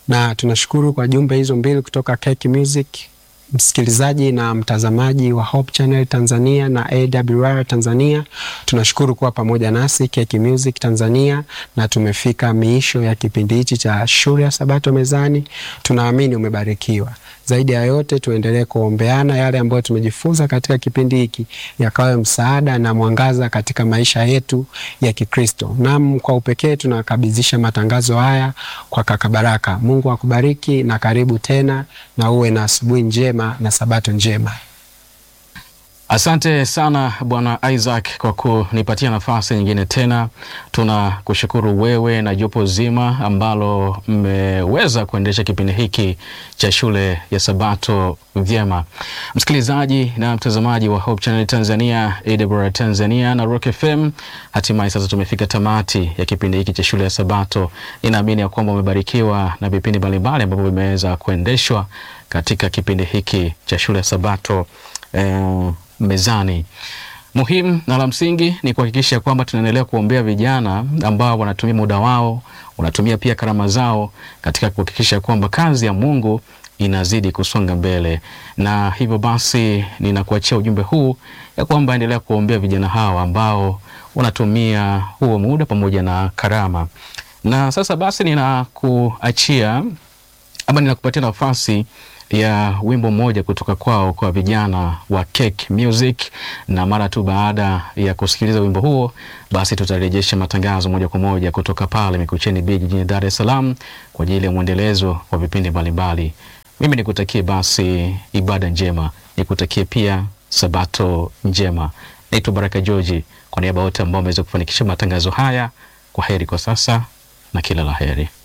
na tunashukuru kwa jumbe hizo mbili kutoka Cake Music. Msikilizaji na mtazamaji wa Hope Channel Tanzania na AWR Tanzania, tunashukuru kuwa pamoja nasi Cake Music Tanzania, na tumefika miisho ya kipindi hichi cha shule ya Sabato mezani. Tunaamini umebarikiwa. Zaidi ya yote, tuendelee kuombeana yale ambayo tumejifunza katika kipindi hiki yakawe msaada na mwangaza katika maisha yetu ya Kikristo. Nam, kwa upekee tunakabidhisha matangazo haya kwa kaka Baraka. Mungu akubariki na karibu tena, na uwe na asubuhi njema na sabato njema. Asante sana Bwana Isaac kwa kunipatia nafasi nyingine tena. Tunakushukuru wewe na jopo zima ambalo mmeweza kuendesha kipindi hiki cha shule ya Sabato vyema. Msikilizaji na mtazamaji wa Hope Channel Tanzania, AWR Tanzania na Rock FM, hatimaye sasa tumefika tamati ya kipindi hiki cha shule ya Sabato. Ninaamini ya kwamba umebarikiwa na vipindi mbalimbali ambavyo vimeweza kuendeshwa katika kipindi hiki cha shule ya Sabato eh, mezani. Muhimu na la msingi ni kuhakikisha kwamba tunaendelea kuombea vijana ambao wanatumia muda wao, wanatumia pia karama zao katika kuhakikisha kwamba kazi ya Mungu inazidi kusonga mbele, na hivyo basi ninakuachia ujumbe huu ya kwamba endelea kuombea vijana hawa ambao wanatumia huo muda pamoja na karama. Na sasa basi ninakuachia ama ninakupatia nafasi ya wimbo mmoja kutoka kwao kwa vijana wa Cake Music, na mara tu baada ya kusikiliza wimbo huo, basi tutarejesha matangazo moja kwa moja kutoka pale Mikocheni B jijini Dar es Salaam kwa ajili ya mwendelezo wa vipindi mbalimbali. Mimi nikutakie basi ibada njema, nikutakie pia sabato njema. Naitwa Baraka George, kwa niaba wote ambao wameweza kufanikisha matangazo haya, kwa heri kwa sasa na kila la heri.